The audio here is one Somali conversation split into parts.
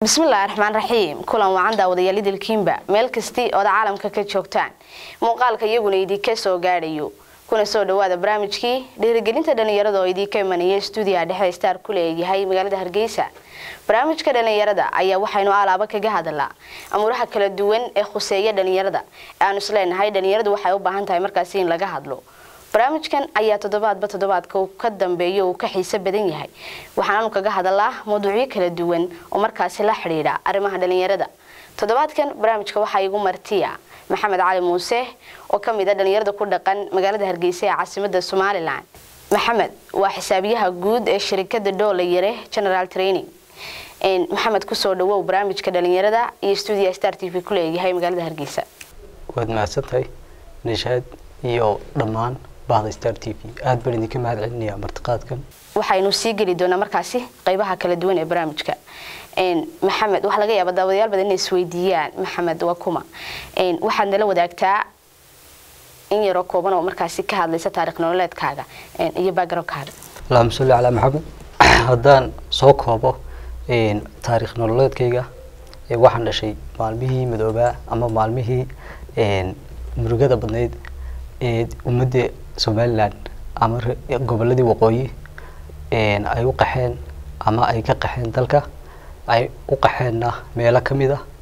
bismillahi raxmaan raxiim kulan wacan daawadayaal idilkiinba meel kastii ooda caalamka ka joogtaan muuqaalka iyaguna idinka soo gaadhayo kuna soo dhawaada barnaamijkii dhiirigelinta dhalinyarada oo idinka imanaya stuudiyaha dhexe star ku leeyahay magaalada hargeysa barnaamijka dhalinyarada ayaa waxaynu alaaba kaga hadalaa amuuraha kala duwan ee khuseeya dhalinyarada ee aanu isleenahay dhalinyaradu waxay u baahan tahay markaasi in laga hadlo barnaamijkan ayaa toddobaadba toddobaadka uu ka dambeeyo uu ka xiiso badan yahay waxaanaanu kaga hadalaa mawduucyo kala duwan oo markaasi la xidhiidha arrimaha dhalinyarada toddobaadkan barnaamijka waxaa igu martiya maxamed cali muuse oo ka mid a dhalinyarada ku dhaqan magaalada hargeysa ee caasimada somalilan maxamed waa xisaabiyaha guud ee shirikada dhoolayare general training maxamed kusoo dhawow barnaamijka dhalinyarada iyo stuudiya star t v ku leeyahay magaalada hargeysa waad mahadsantahay nishaad iyo dhammaan bahda star t v aada baan idinka mahad celinayaa martiqaadkan waxaynu sii geli doonaa markaasi qeybaha kala duwan ee barnaamijka maxamed waxaa laga yaaba daawadayaal badan inay isweydiiyaan maxamed waa kuma waxaad nala wadaagtaa in yaroo kooban oo markaasi ka hadlaysa taarikh nololeedkaaga iyo backgroundkaaga allahuma salli calaa maxamed haddaan soo koobo taarikh nololeedkayga waxaan dhashay maalmihii madoobaa ama maalmihii murugada badnayd ee ummadda somalilan ama goboladii waqooyi ay u qaxeen ama ay ka qaxeen dalka ay u qaxeenna meelo ka mid ah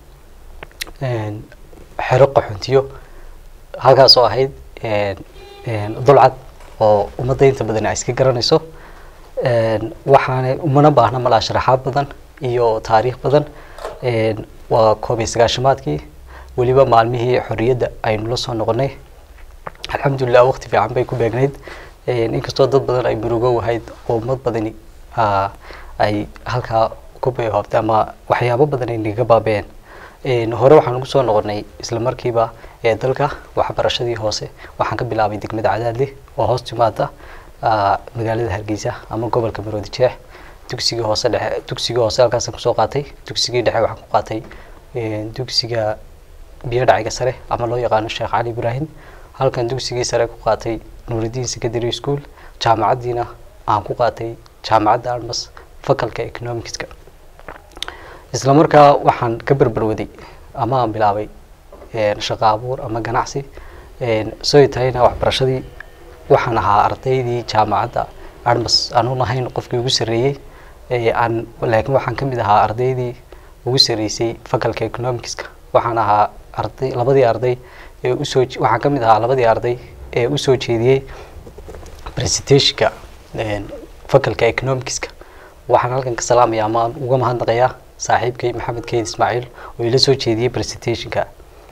xero qaxoontiyo halkaas oo ahayd dulcad oo ummadda inta badan ay iska garanayso waxaana umana baahna malaa sharaxaad badan iyo taariikh badan waa koob iyo sagaashamaadkii weliba maalmihii xorriyadda aynu la soo noqonay alxamdulilah waqti fiican bay ku beegnayd inkastoo dad badan ay murugo wahayd oo ummad badani ay halkaa ku bayhoobtay ama waxyaabo badan ay naga baabeen hore waxaan ugu soo noqonay isla markiiba ee dalka waxbarashadii hoose waxaan ka bilaabay degmada cadaadle oo hoos timaada magaalada hargeysa ama gobolka maroodi jeex dugsigii hoose dhexe dugsigii hoose halkaasaan kusoo qaatay dugsigii dhexe waxaan ku qaatay dugsiga biyo dhaciga sare ama loo yaqaano sheekh cali ibraahim halkan dugsigii sare ku qaatay nuuridiin secondary school jaamacaddiina aan ku qaatay jaamacadda armas faculka economicska isla markaa waxaan ka berberwaday ama aan bilaabay shaqo abuur ama ganacsi soo tahayna waxbarashadii waxaan ahaa ardaydii jaamacadda armas anuun ahayn qofkii ugu sarreeyey aan laakiin waxaan ka mid ahaa ardaydii ugu sarreysay faculka economicska waxaan ahaa arday labadii arday ee usoo waxaan ka mid ahaa labadii arday ee usoo jeediyey presentationka faculka economicska waxaan halkan ka salaamaya ama aan uga mahadnaqayaa saaxiibkay maxamed keyd ismaaciil oo ila soo jeediyey presentationka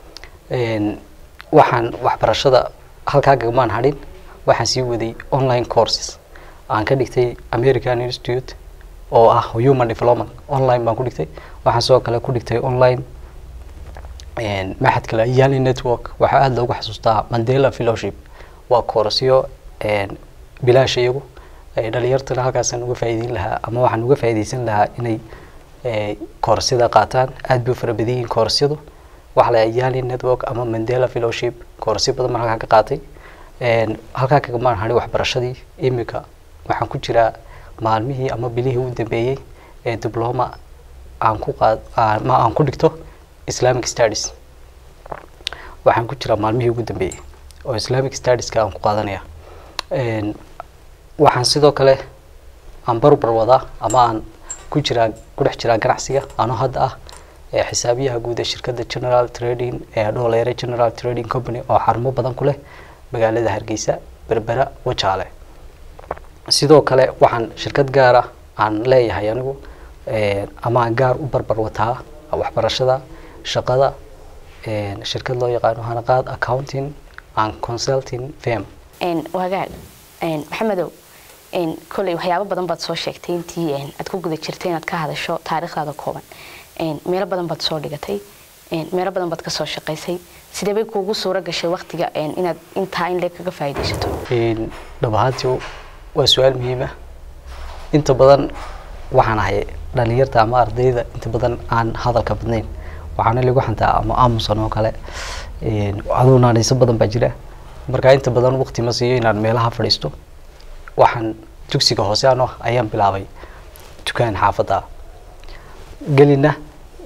waxaan waxbarashada halkaa gagmaan hadhin waxaan sii waday online courses aan ka dhigtay american institute oo ah human development online baan ku dhigtay waxaan sidoo kale ku dhigtay online maxad kale yali network waxaa aada loogu xasuustaa mandela fellowship waa koorasyo bilaash iyagu dhalinyartana halkaasaan uga faa'iideyn lahaa ama waxaan uga faa'iideysan lahaa inay koorasyada qaataan aada bay u fara badan yihiin koorasyadu waxaa la yali network ama mandela fellowship koorasyo badan baan halkaa ka qaatay halkaa kagamaan hadhay waxbarashadii imika waxaan ku jiraa maalmihii ama bilihii u dambeeyey ee diploma aan ku qaad ma aan ku dhigto islamic studies waxaan ku jiraa maalmihii ugu dambeeyey oo islamic studieska aan ku qaadanaya waxaan sidoo kale aan barbar wadaa ama aan ku jiraa ku dhex jiraa ganacsiga anoo hadda ah xisaabiyaha guud ee shirkadda general trading ee dhooleyre general trading company oo xarumo badan ku leh magaalada hargeysa berbera wajaale sidoo kale waxaan shirkad gaara aan leeyahay anigu ama aan gaar u barbar wataa waxbarashada shaqada shirkad loo yaqaano hanaqaad accounting and consulting firm wagaag maxamedow kolley waxyaabo badan baad soo sheegtay intii aad ku guda jirtay inaad ka hadasho taariikhdaada kooban meelo badan baad soo dhigatay meelo badan baad kasoo shaqaysay sidee bay kuugu suura gashay waktiga inaad intaa in leeg kaga faa'iidaysato dhab ahaantii waa su-aal muhiim ah inta badan waxaan ahay dhalinyarta ama ardayda inta badan aan hadalka badnayn waxaana lagu xantaa ama aamusan oo kale aduu naanayso badan baa jira markaa inta badan waqti ma siiyo inaan meelaha fadhiisto waxaan dugsiga hoose ano ayaan bilaabay dukaan xaafadda gelina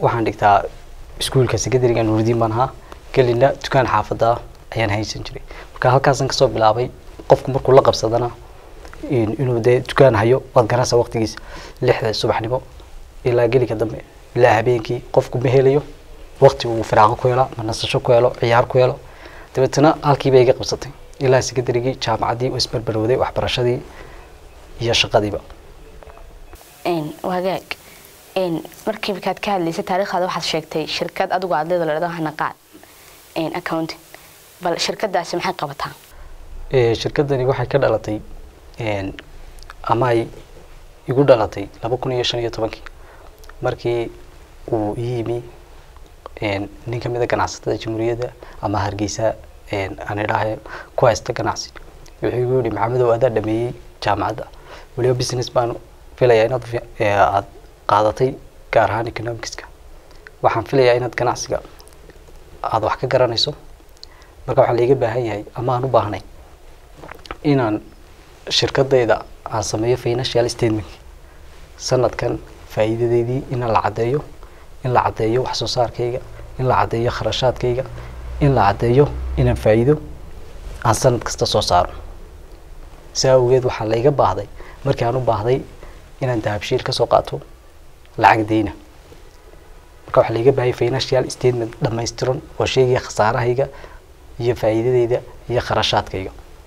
waxaan dhigtaa iskuulka secondary-ga nuuridiin baan ahaa gelina dukaan xaafada ayaan haysan jiray marka halkaasaan kasoo bilaabay qofku markuu la qabsadana in- inuu dee dukaan hayo waad garanaysaa waqtigiisa lixda subaxnimo ilaa gelika dambe ilaa habeenkii qofku ma helayo waqti uu firaaqo ku helo ma nasasho ku helo ciyaar ku helo dabeetana halkiiba iga qabsatay ilaa secondarygii jaamacaddii oo isbarbarowday waxbarashadii iyo shaqadiiba Een, wagaag Een, markii markaad ka hadlaysay taariikhdaada waxaad sheegtay shirkad adigu aad leedo ladhahdo hanaqaad Een, accounting bal shirkadaasi maxay qabataa Ee, shirkadani waxay ka dhalatay een, ama ay igu dhalatay laba kun iyo shan iyo tobankii markii uu ii yimi een, nin ka mid a ganacsatada jamhuuriyadda ama hargeysa een, aan idhaahe ku haysta ganacsi wuxuu igu yihi maxamedow adaa dhameeyey jaamacadda weliba business baan filayaa inaad fi- ee, aad qaadatay gaar ahaan economicska waxaan filayaa inaad ganacsiga aada wax ka garanayso marka waxaa laiga baahan yahay ama aan u baahnay inaan shirkadayda aan sameeyo financial statement sanadkan faa'iidadeydii in la caddeeyo in la caddeeyo wax soo saarkayga in la caddeeyo kharashaadkayga in la caddeeyo inaan faa'iido aan sanad kasta soo saaro saa awgeed waxaa laiga baahday markii aan u baahday inaan dahabshiil ka soo qaato lacag deyna marka waxaa laiga baahaya financial statement dhammaystiran oo sheegaya khasaarahayga iyo faa'iidadeyda iyo kharashaadkayga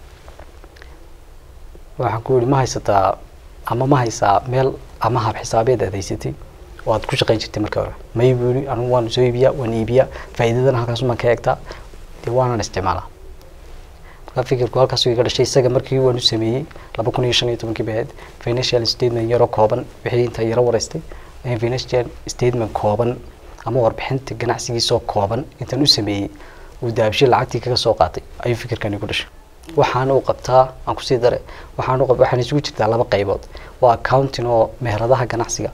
waxaan ku yihi ma haysataa ama ma haysaa meel ama hab xisaabeed aad haysatay oo aad ku shaqayn jirtay marka hore may buu yihi anigu waan soo iibiyaa waan iibiyaa faa'iidadana halkaasumaan ka eegtaa dee waanan isticmaalaa marka fikirku halkaasuu iga dhashay isaga markii waan u sameeyey laba kun iyo shan iyo tobankii bahayd financial statement yaro kooban wixii intaa yaro wareystay ayaan financial statement kooban ama warbixinta ganacsigiisoo kooban intaan u sameeyey uu daabshay lacagtii kaga soo qaatay ayuu fikirkan igu dhashay waxaana uu qabtaa aan kusii dare waxaan u qab waxaana isugu jirtaa laba qaybood waa accounting oo meheradaha ganacsiga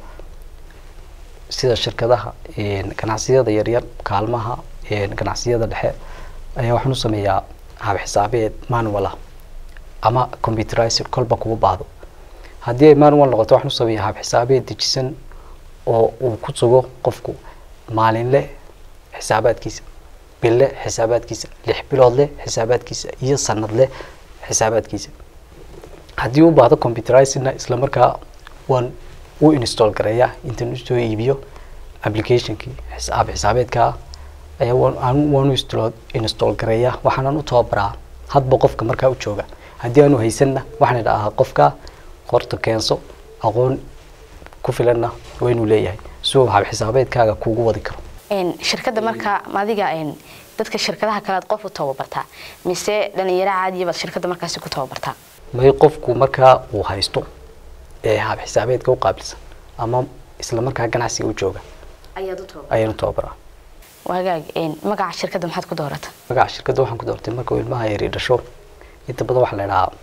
sida shirkadaha een, ganacsiyada yaryar kaalmaha een, ganacsiyada dhexe ayaa waxaan u sameeyaa hab xisaabeed manual ah ama computerized kolba kugu baahdo haddii ay manual noqoto waxaan u sameeyaa hab xisaabeed dejisan oo uu ku sugo qofku maalinle xisaabaadkiisa bille xisaabaadkiisa lix bilood leh xisaabaadkiisa iyo sanad leh xisaabaadkiisa haddii u baahdo computerizedna isla markaa waan u install gareeyaa intaan usoo iibiyo applicationkii xisaab xisaabeedka ayaa waan aan- waan u install install gareeyaa waxaanan u tababaraa hadba qofka markaa u jooga haddii aanu haysanna waxaan idhahaa qofka qorta keenso aqoon ku filanna waa inuu leeyahay si uu hab xisaabeedkaaga kuugu wadi karo Een, shirkadda marka adiga een, dadka shirkadaha kale aad qof u tababartaa mise dhalinyaro caadiya baad shirkadda markaasi ku tababartaa may qofku markaa uu haysto ee hab xisaabeedka u qaabilsan ama isla markaa ganacsiga u jooga ayaad u tababar ayaan u tababaraa wagaag een, magaca shirkadda maxaad ku doorata magaca shirkadda waxaan ku doortay marka uu ilmaha yari dhasho inta badan waxaa la idhahaa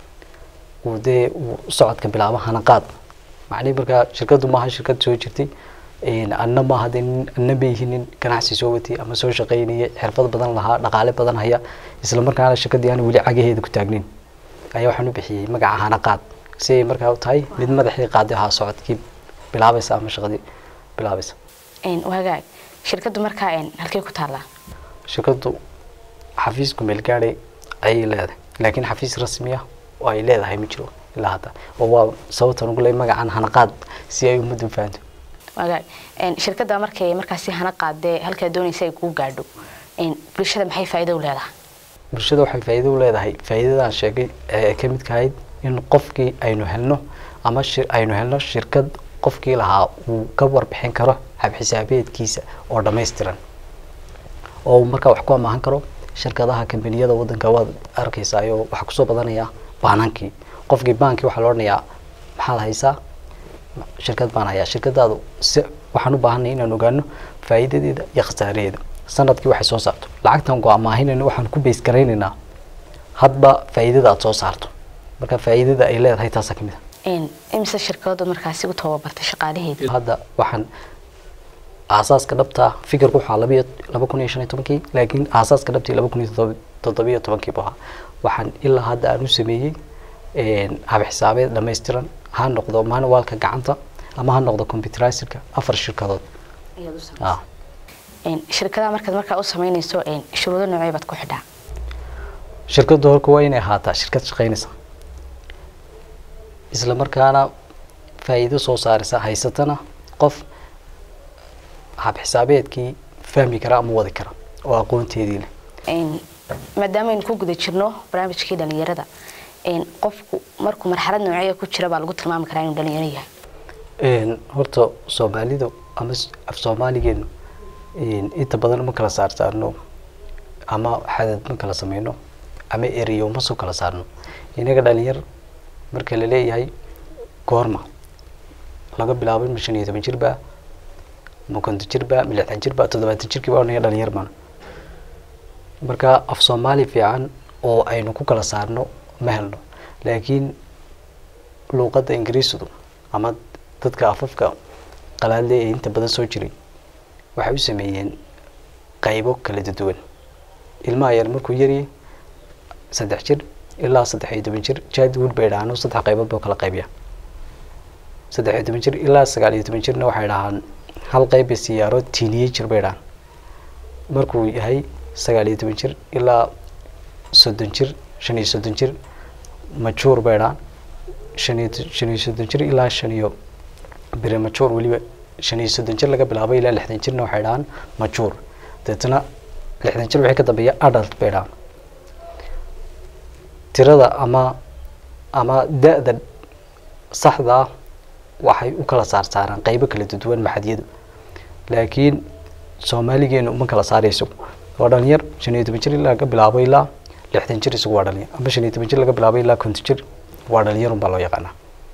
uu dee uu socodka bilaabo hanaqaad macnihi markaa shirkaddu maaha shirkad soo jirtay een, anna maaha dee nin anna ma yihin nin ganacsi soo watay ama soo shaqaynaya xirfad badan lahaa dhaqaale badan haya isla markaana shirkaddii aan weli cagaheeda ku taagnin ayaa waxaan u bixiyey magaca hanaqaad si ay markaa u tahay mid madaxii qaaday ahaa socodkii bilaabaysa ama shaqadii bilaabaysa Een, wagaag shirkaddu markaa een, halkey ku taallaa shirkaddu xafiisku meelgaadhay ayay leedahay laakiin xafiis rasmi ah oo ay leedahay ma jiro ilaa hadda oo waa sababtan ugu leeyahay magacan hanaqaad si ay ummaddu u fahanto wagaag een, shirkadda markay markaasi hana qaadee halkaa doonaysa ay kuu gaadho een, bulshada maxay faa'iido u leedahay bulshada waxay faa'iido u leedahay faa'iidadaan sheegay ee ka midka ahayd in qofkii aynu helno ama shir aynu helno shirkad qofkii lahaa uu ka warbixin karo hab xisaabeedkiisa oo dhammaystiran oo uu markaa wax ku amaahan karo shirkadaha kambaniyada wadanka waad arkaysaa oo waxaa kusoo badanaya baanankii qofkii baankii waxaa la odhanayaa maxaad haysaa shirkad baan hayaa shirkadaadu si waxaan u baahanay inaan ogaano faa'iidadeeda iyo khasaaraheeda sanadkii waxay soo saarto lacagtan go amaahinayna waxaan ku beys garaynaynaa hadba faa'iidada aad soo saarto marka faa'iidada ay leedahay taasaa ka mid ah Een, imise shirkaddu markaasi u tababartay shaqaalaheeda hadda waxaan aasaaska dhabta fikirku waxaa labiyo laba kun iyo shan iyo tobankii laakiin aasaaska dhabtii laba kun iyo toddoba- toddobiyo tobankii buu ahaa waxaan ilaa hadda aan u sameeyey hab xisaabeed dhammaystiran ha noqdo manualka gacanta ama ha noqdo computerizerka afar shirkadood ayaad u ah samaysay een, shirkadaha markaad markaa u sameynayso een, shuruudo noocee baad ku xidhaa shirkaddu horka waa inay ahaataa shirkad shaqaynaysa isla markaana faa'iido soo saaraysa haysatana qof hab xisaabeedkii fahmi kara ama wadi kara oo aqoonteedii leh Een, maadaama aynu ku guda jirno barnaamijkii dhalinyarada een, qofku markuu marxalad nooceeya ku jira baa lagu tilmaami karaa inuu dhalinyaro yahay Een, horta soomaalidu ama s- af soomaaligeenu een, inta badan ma kala saar saarno ama xadad ma kala sameyno ama ereyo ma soo kala saarno inaga dhalinyar marka la leeyahay goorma laga bilaabo ma shan iyo toban jir baa ma konton jir baa ma lixdan jir baa toddobaatan jirkii baa inaga dhalinyar baan marka af soomaali fiican oo aynu ku kala saarno ma helno laakiin luuqadda ingiriisidu ama dadka afafka qalaadle ee inta badan soo jiray waxay u sameeyeen qaybo kala duwan ilmaha yar markuu yaryahay saddex jir ilaa saddex iyo toban jir jadwood bay dhahaan oo saddex qaybood buu kala qaybiya saddex iyo toban jir ilaa sagaal iyo toban jirna waxay dhahaan hal qayb siyaaro teenager bay dhahaan markuu yahay sagaal iyo toban jir ilaa soddon jir shan iyo soddon jir majuur bay dhahaan shan iyo shan iyo soddon jir ilaa shan iyo premature weliba shan iyo soddon jir laga bilaabo ilaa lixdan jirna waxay dhahaan majuur deetana lixdan jir wixii ka dambeeya adult bay dhahaan tirada ama ama da-da saxda ah waxay u kala saar saaraan qaybo kala duwan maxadiyadu laakiin soomaaligeenu uma kala saarayso waa dhalinyar shan iyo toban jir ilaa laga bilaabo ilaa lixdan jir isagu waa dhalinyar ama shan iyo toban jir laga bilaabo ilaa konton jir waa dhalinyar unbaa loo yaqaanaa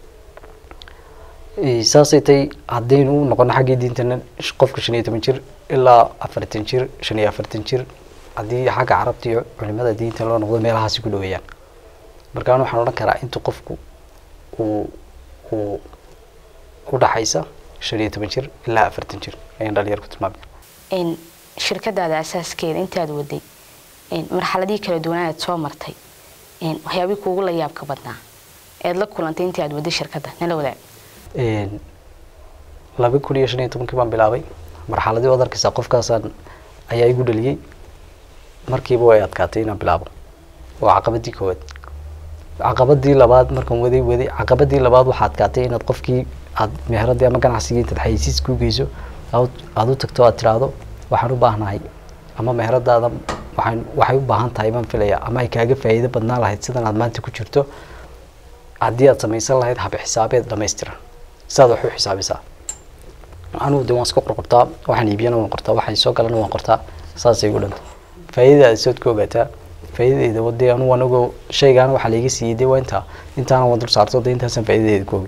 Ee, saasay tahay haddaynu u noqono xaggii diintana sh- qofka shan iyo toban jir ilaa afartan jir shan iyo afartan jir haddii xagga carabta iyo culimada diinta loo noqdo meelahaasi ku dhaweeyaan markaan waxaan odhan karaa intuu qofku uu uu u dhaxaysa shan iyo toban jir ilaa afartan jir ayaan dhalinyar ku tilmaamaya Een, shirkadaada asaaskeeda intaad waday een, marxaladihii kala duwanaa aad soo martay een, waxyaabihii kuugu la yaabka badnaa eed la kulantay intii aad waday shirkadda nala wadaag Een, laba kun iyo shan iyo tobankii baan bilaabay marxaladii waad arkaysaa qofkaasaan ayaa igu dhaliyey markiiba way adkaatay inaan bilaabo waa caqabadii koowaad caqabadii labaad markaan waday waday caqabadii labaad waxaa adkaatay inaad qofkii aad meheradii ama ganacsigii intaad xayeysiis ku geyso aad aad u tagto aad tiraahdo waxaan u baahnahay ama meheradaada waxaan waxay u baahan tahay baan filayaa ama ay kaaga faa'iido badnaan lahayd sidan aad maanta ku jirto haddii aad samaysan lahayd hab xisaabeed dhammaystiran sidaad wax u xisaabisaa anugu de waan iska qorqortaa waxaan iibiyana waan qortaa waxay soo galana waan qortaa saasay igu dhanta faa'iidada aad sood ka ogaataa faa'iidadeeda wadee anugu anagu shaygaana waxaa laiga siiyey dee waa intaa intaana waan dul saarto dee intaasaan faa'iidadeeda ka ogay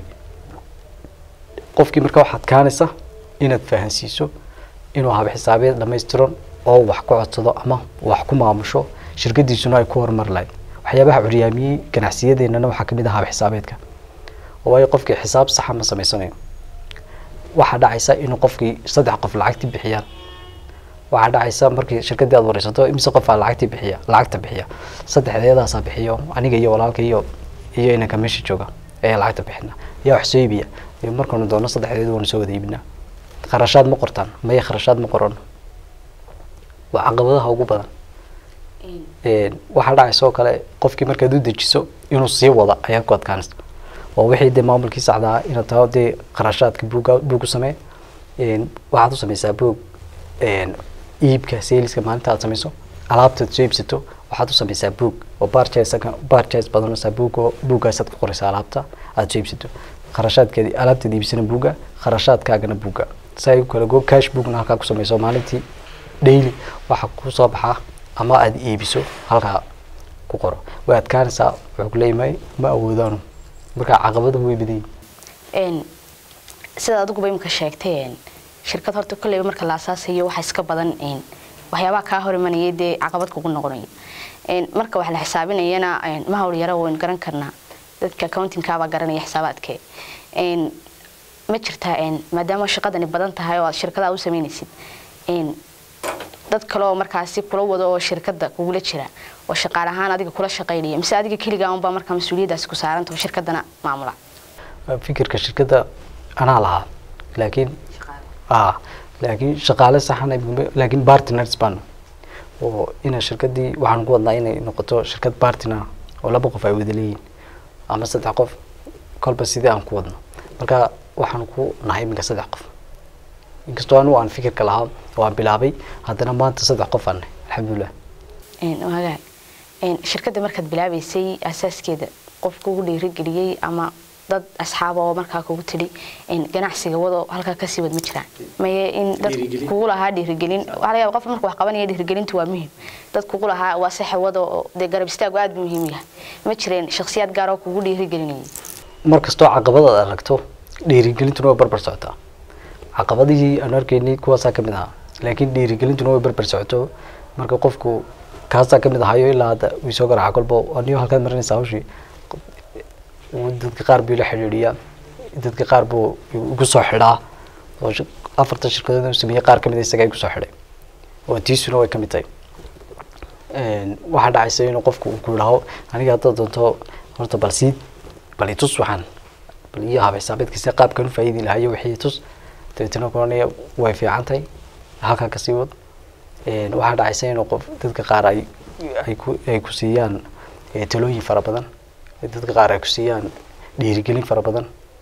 qofkii marka waxaad kaanaysa inaad fahansiiso inuu hab xisaabeed dhammaystiran oo wax ku codsado ama wax ku maamusho shirkadiisuna ay ku horumar lahayd waxyaabaha curyaamiyey ganacsiyadeenana waxaa kamid ah hab xisaabeedka oo waayo qofkii xisaab saxa ma samaysanayo waxaa dhacaysa inuu qofkii saddex qof lacagti bixiyaan waxaa dhacaysa markii shirkadii aad wareysato imise qof aa lacagti bixiya lacagta bixiya saddexdeedaasaa bixiyo aniga iyo walaalka iyo iyo inanka meesha jooga ayaa lacagta bixina yaa wax soo iibiya iyo markaanu doono saddexdeedu waanu soo wada iibinaa kharashaad ma qortaan maya kharashaad ma qorano waa caqabadaha ugu badan Een, waxaa dhacaysa oo kale qofkii markaad u dejiso inuu sii wada ayaad ku adkaanaysa oo wixii dee maamulkii saxda ah inaad taho dee qarashaadka buuga buug u samee Een, waxaad u sameysaa buug een, iibka saleska maalinta aad sameyso alaabtaad soo iibsato waxaad u sameysaa buug oo barchise barchise badanaysaa buug oo buuggaasaad ku qoraysaa alaabta aad soo iibsato kharashaadkeedi alaabtaad iibsana buuga kharashaadkaagana buuga si ay u kala go cash bookna halkaa ku sameyso maalintii daily waxa ku soo baxaa ama aad iibiso halkaa ku qoro way adkaanaysaa wuxuu ku leeyahay ma awoodaanu marka caqabaduhu way badan yihiin Een, sida adiguba imika sheegtay een, shirkad horta kolleyba marka la asaasayo waxa iska badan een, waxyaabaha kaa hor imanaya dee caqabad kugu noqonaya Een, marka wax la xisaabinayana een, ma hawl yara waynu garan karnaa dadka accountingkaabaa garanaya xisaabaadke Een, ma jirtaa een, maadaama shaqadani badan tahay oo aad shirkadaha u sameynaysid een, dad kale oo markaasi kula wado oo shirkada kugula jira oo shaqaale ahaan adiga kula shaqaynaya mise adiga keligaa unbaa markaa mas-uuliyaddaasi ku saaranta oo shirkadana maamula fikirka shirkadda anaa lahaa laakiin ah laakiin shaqaale saxan laakiin partners baan oo ina shirkadii waxaan ku wadnaa inay noqoto shirkad partner oo laba qof ay wada leeyihin ama saddex qof kolba sidii aan ku wadno marka waxaan ku nahay iminka saddex qof inkastoo anigu aan fikirka lahaa oo aan bilaabay haddana maanta saddex qof aan nahay alxamdulilah wagaag shirkadda markaad bilaabeysay asaaskeeda qof kugu dhiirigeliyey ama dad asxaaba oo markaa kugu tidhi ganacsiga wado halkaa kasii wad ma jiraan maye in dad kugu lahaa dhiirigelin waxaa laga yaaba qofka marka wax qabanaya dhiirigelintu waa muhiim dad kugu lahaa waa saxe wado oo dee garab istaagu aad buu muhiim yahay ma jireen shakhsiyaad gaar oo kugu dhiirigelinayay mar kastoo caqabad aad aragto dhiirigelintuna way barbar socotaa caqabadihii aan arkaynay kuwaasaa kamid ahaa laakiin dhiirigelintuna way barbar socoto marka qofku kaasaa kamid ahayo ilaa hadda wii soo garaaca kolba aniyo halkaad marinaysaa hawshii dadka qaar buu ila xidhiidhiyaa dadka qaar buu igu soo xidhaa oo afartan shirkadood uu sameeyey qaar kamid a isaga igu soo xidhay oo tiisuna way kamid tahay waxaa dhacaysa inuu qofku uu ku yidhaaho aniga haddaad doonto horta bal sii bal itus waxaan bal iyo habeysaabeedkiisa qaabkan u faa'iidi lahayo wixii itus dabeetana kulanaya way fiican tahay halkaa kasii wad waxaa dhacaysa inuu qof dadka qaar ay ay ku ay ku siiyaan talooyin fara badan dadka qaar ay ku siiyaan dhiirigelin fara badan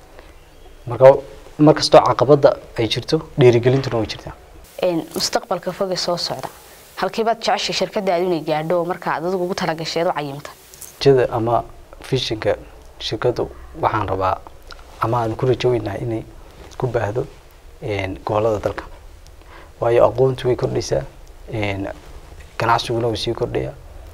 marka markastoo caqabada ay jirto dhiirigelintuna way jirtaa mustaqbalka foge soo socda halkiibaad jeceshay shirkadaadu inay gaadho oo marka aad adigu ugu talagasheed u cayimta jada ama fishinka shirkadu waxaan rabaa ama aan ku rajoweynahay inay ku baahdo gobolada dalka waayo aqoontu way kordhaysaa ganacsiguna way sii kordhaya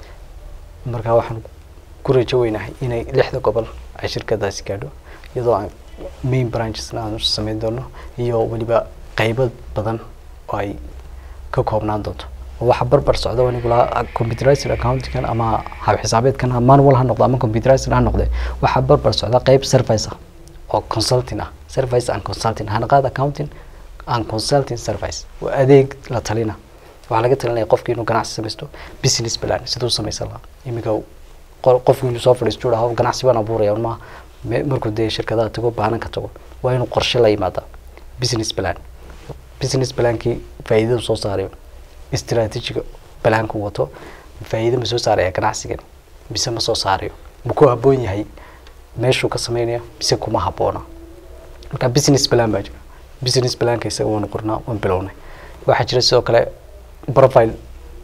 marka waxaan ku rajoweynahay inay lixda gobol ay shirkadaasi gaadho iyadoo aan main branchesna aan sameyn doono iyo weliba qeybo badan oo ay ka koobnaan doonto waxa barbar socda anigu lahaa computerized accountingkan ama hab xisaabeedkan manual ha noqdo ama computerized ha noqde waxaa barbar socda qeyb service ah oo consulting ah service and consulting hanaqaad accounting and consulting service waa adeeg la talina waxaa laga talinaya qofki inuu ganacsi samaysto business plan siduu samaysan lahaa iminka qofki inuu soo fadhiisto dhaho ganacsi baan abuuraya ma markuu dee shirkadaha tago baananka tago waa inuu qorshe la yimaada business plan business plankii faa'iidadu soo saarayo istraatiijiga balaanku wato faa'iido ma soo saaraya ganacsigan mise ma soo saarayo ma ku habboon yahay meeshuu ka sameynaya mise kuma habboona marka business plan baa jira business planka isaga waanu qornaa waan bilownay waxaa jira sidoo kale profile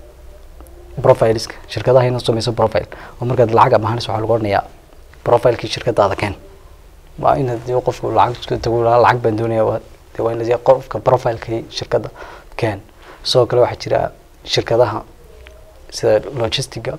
profileska shirkadaha inuu sameyso profile oo markaad lacag amahanayso waxaa lagu odhanayaa profilekii shirkadaada keen waa in hadii qofku lacag tago lacag baan doonaya de waa in qofka profilekii shirkadda keen sidoo kale waxaa jira shirkadaha sida logistiga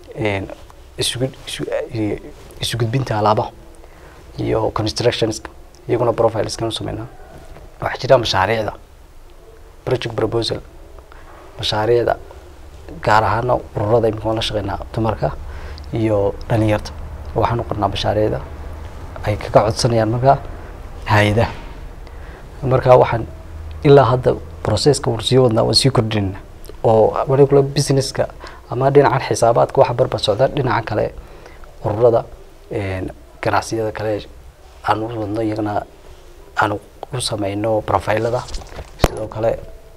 isugu isu gudbinta alaabaha iyo constructions iyaguna profileska u sameynaa waxaa jira mashaariicda project proposal mashaariicda gaar ahaana ururada imika waan la shaqeynaa dumarka iyo dhalinyarta waxaan u qornaa mashaariicda ay kaga codsanayaan markaa hay-adaha marka waxaan ilaa hadda processka waan sii wadnaa waan sii kordhinayna oo wali kula businesska ama dhinacan xisaabaadka waxa barbar socda dhinaca kale ururada ganacsiyada kale aan u wadno iyagana aan u sameyno profilada sidoo kale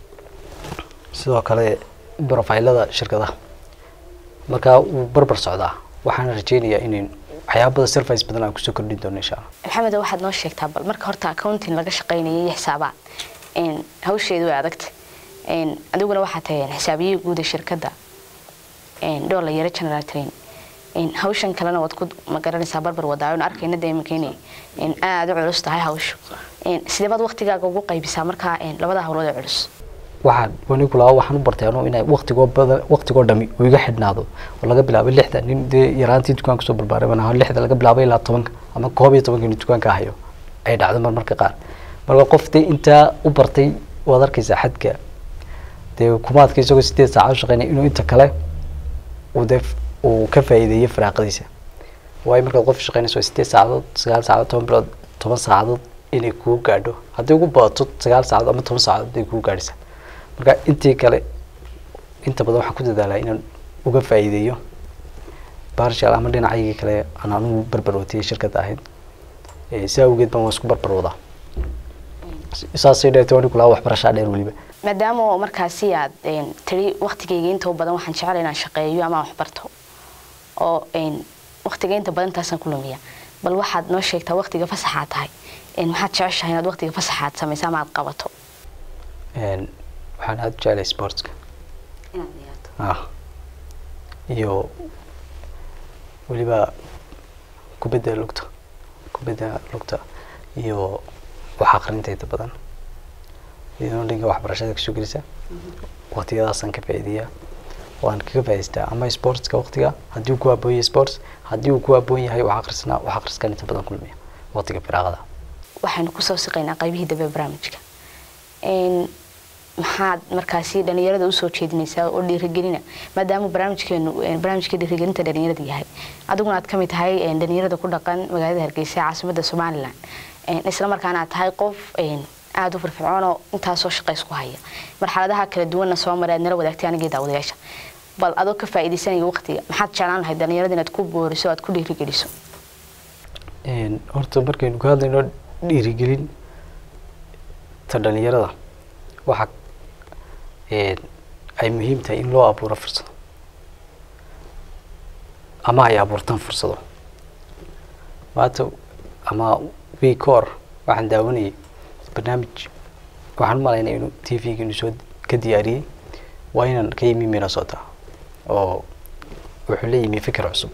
sidoo kale profilada shirkadaha marka wuu barbar socdaa waxaana rajeynayaa inayn waxyaabada service badan aan kusoo kordhin doono insha allah maxamed waxaad noo sheegtaa bal marka horta accounting laga shaqeynayay iyo xisaabaad hawsheedu way adagta adiguna waxaa tahay xisaabiyihii guud ee shirkadda dhoola yaro general train hawshan kalena waad ku magaranaysaa barbar wadaayo arkayna dee iminka inay aada u culus tahay hawshu sidee baad waqtigaaga ugu qaybisaa markaa labada hawlood ee culus waxaan wanigu laa waxaan u bartay anuu inay waqtigoo badan waqtigoo dhami uu iga xidhnaado oo laga bilaabo lixda nin dee yaraantii dukaanka soo barbaaray baan ahaa lixda laga bilaabo ilaa tobanka ama koob iyo tobanka nin dukaanka hayo ay dhacdo marmarka qaar marka qof dee intaa u bartay waad arkaysaa xadka dee kumaadka isagoo sideed saaca u shaqeynaya inuu inta kale uu dee uu ka faa'iideeyo firaaqadiisa waayo markaad qof shaqeynayso sideed saacadood sagaal saacadood toban bilood toban saacadood inay kuu gaadho haddii ugu badato sagaal saacadood ama toban saacadood ay kuu gaadhaysaa marka intii kale inta badan waxaan ku dadaalaa inaan uga faa'iideeyo barshal ama dhinacaygii kale aan anugu barbar watiyay shirkadda ahayd si awgeed baan waan isku barbar wadaa saasay dheertay wani kulaa waxbarashaa dheer weliba maadaama oo markaasi aad een, tiri waqtigayga inta u badan waxaan jecel inaan shaqeeyo ama aan waxbarto oo een, waqtiga inta badan intaasaan ku lumiya bal waxaad noo sheegtaa waqtiga fasaxaad tahay een, maxaad jeceshahay inaad waqtiga fasaxaad samayso ama aad qabato Een, waxaan aada u jeclay sportska ah iyo weliba kubadda lugta kubadda lugta iyo wax aqrinta inta badan iyadoo dhanka waxbarashada kasoo gelisa waqtiyadaasaan ka faa'iideeyaa waan kaga faa'iidaystaa ama sportska waqtiga haddii uu ku habboon yahay sports haddii uu ku habboon yahay wax aqrisna wax aqriskan inta badan kulmiya waqtiga firaaqada waxaynu kusoo siqaynaa qaybihii dambe ee barnaamijka Een, maxaad markaasi dhalinyarada usoo jeedinaysaa oo dhiirigelina maadaama barnaamijkeenu een, barnaamijka dhiirigelinta dhalinyarada yahay adiguna aad kamid tahay een, dhalinyarada ku dhaqan magaalada hargeysa ee caasimada somalilan Een, isla markaana aad tahay qof een, aada u firfircoon oo intaasoo shaqays ku haya marxaladaha kala duwanna soo maray aad nala wadaagtay anigii daawadayaasha bal adoo ka faa'iidaysanaya waqtiga maxaad jeclaan lahayd dhalinyarada inaad ku booriso aad ku dhiirigeliso Een, horta markaynu ka hadlayno dhiirigelin ta dhalinyarada waxa een, ay muhiim tahay in loo abuuro fursado ama ay abuurtaan fursado maanta ama week ka hor waxaan daawanayay barnaamij waxaan u malaynaya inuu t v-ga inuu soo ka diyaariyey waa inaan ka yimi minnesota oo wuxuu la yimi fikir cusub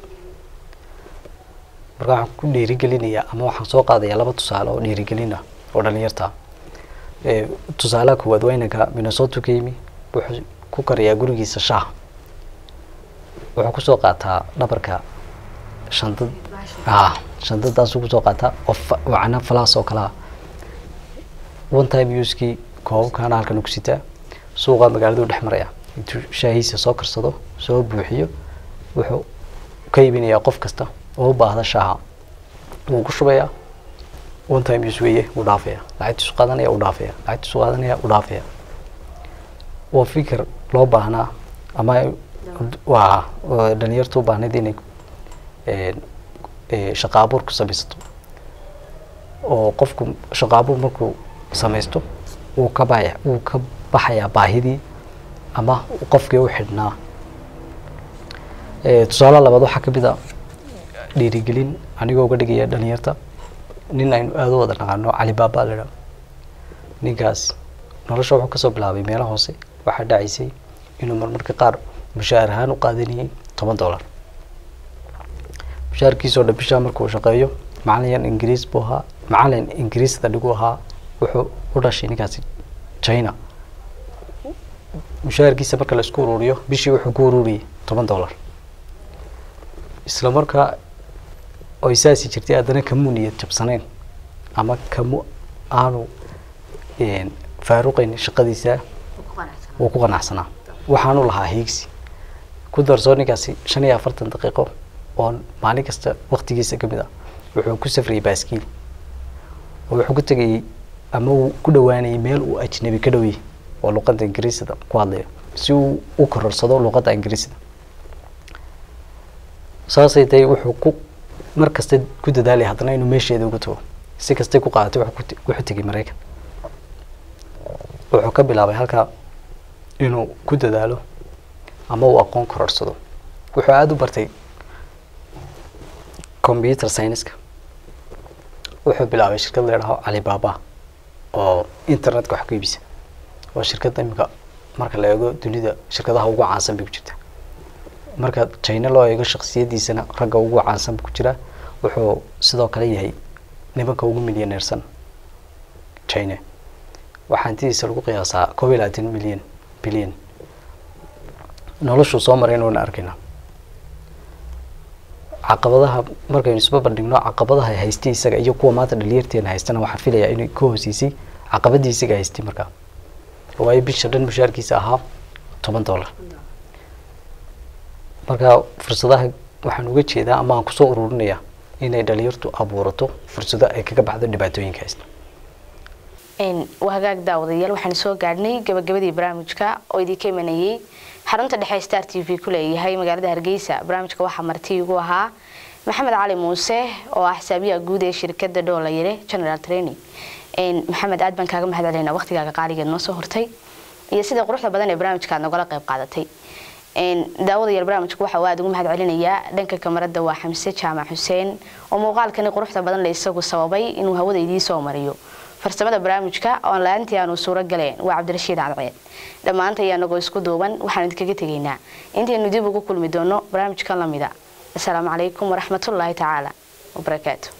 marka waxaan ku dhiirigelinayaa ama waxaan soo qaadayaa laba tusaale oo dhiirigelin ah oo dhalinyarta ah Ee, tusaalaha koowaad waa inanka minnesota ka yimi wuxuu ku karayaa gurigiisa shaah wuxuu kusoo qaataa dhabarka shandad ah shandadaasuu kusoo qaataa oo fa- wacna falaas oo kalaa one time uskii koobabkaana halkan ku sitaa suuqa magaaladu dhex maraya intuu shaahiisa soo karsado soo buuxiyo wuxuu ka iibinayaa qof kasta oo u baahda shaaha wuu ku shubayaa one time use weeye wuu dhaafaya lacagtiisu qaadanaya wuu dhaafaya lacagtiisu qaadanaya wuu dhaafaya waa fikir loo baahnaa ama waa waa dhalinyartu u baahnayd inay een, ee, shaqo abuur ku samaysato oo qofku shaqo abuur markuu samaysto wuu ka baya wuu ka baxayaa baahidii ama qofkii u xidhnaa Ee, tusaale labaad waxaa ka mid a dhiirigelin anigoo uga dhigaya dhalinyarta nin aynu aada u wada naqaano cali baaba la idhaha ninkaas nolosha wuxuu kasoo bilaabay meelo hoose waxaa dhacaysay inuu marmarka qaar mushaar ahaan u qaadanayay toban dollar mushaarkiisoo dhan bishaa markuu shaqeeyo macalin ingiriis buu ahaa macalin ingiriisda dhigu ahaa wuxuu u dhashay ninkaasi china mushaarkiisa marka la isku ururiyo bishii wuxuu ku ururiyay toban dollar isla markaa oy saasi jirtay haddana kamuu niyad jabsanayn ama kamu aanu een, faaruqayn shaqadiisa wuu ku qanacsanaa waxaanu lahaa hiigsi ku darsoo ninkaasi shan iyo afartan daqiiqo oo maalin kasta waqtigiisa ka mid ah wuxuu ku safrayay baaskiil oo wuxuu ku tegayay ama uu ku dhowaanayay meel uu ajnabi ka dhowyay oo luqadda ingiriisida ku hadlayo si uu u kororsado luqadda ingiriisida saasay tahay wuxuu ku mar kasta ku dadaalay haddana inuu meesheeda uga tago si kastay ku qaadatay wuxuu ku te- wuxuu tegay maraykan wuxuu ka bilaabay halkaa inuu ku dadaalo ama uu aqoon kororsado wuxuu aada u bartay computer science-ka wuxuu bilaabay shirkad la yidhaaho alibaba oo internetka wax ku iibisa waa shirkadda imika marka la eego dunida shirkadaha ugu caansan bay ku jirta marka china loo eego shaksiyadiisana ragga ugu caansan buu ku jiraa wuxuu sidoo kale yahay nimanka ugu milyaneersan china waxaa hantidiisa lagu qiyaasaa koob iyo labaatan milyan bilyan noloshuu soo marayna wayna arkaynaa caqabadaha markaynu isba bandhigno caqabadaha haystay isaga iyo kuwa maanta dhalinyarteena haystana waxaan filayaa inay ka hooseysay caqabadii isaga haystay markaa waayo bisha dhan mushaarkiisa ahaa toban dollar marka fursadaha waxaan uga jeedaa ama aan kusoo ururinayaa inay dhalinyartu abuurato fursado ay kaga baxdo dhibaatooyinka haysta waa hagaag daawadayaal waxaan soo gaadhnay gabagabadii barnaamijka oo idinka imanayay xarunta dhexe star t v ku leeyahay magaalada hargeysa barnaamijka waxaa marti igu ahaa maxamed cali muuse oo ah xisaabiyaha guud ee shirkada dhoolayare general training maxamed aad baan kaaga mahad celinaa waqtigaaga qaaligeed noo soo hortay iyo sida quruxda badan ee barnaamijka aad nogala qayb qaadatay daawadayaal barnaamijku waxa uu aada ugu mahad celinayaa dhanka kamarada waa xamse jaamac xuseen oo muuqaalkani quruxda badan le isagu sababay inuu hawada idiin soo mariyo farsamada barnaamijka oon la-aantii aanu suuro galeen waa cabdirashiid cadceed dhammaanta ayaa nagoo isku duuban waxaanu idinkaga tegaynaa intaynu dib ugu kulmi doono barnaamijkan lamida asalaamu calaykum waraxmatullaahi tacaala wabarakaatu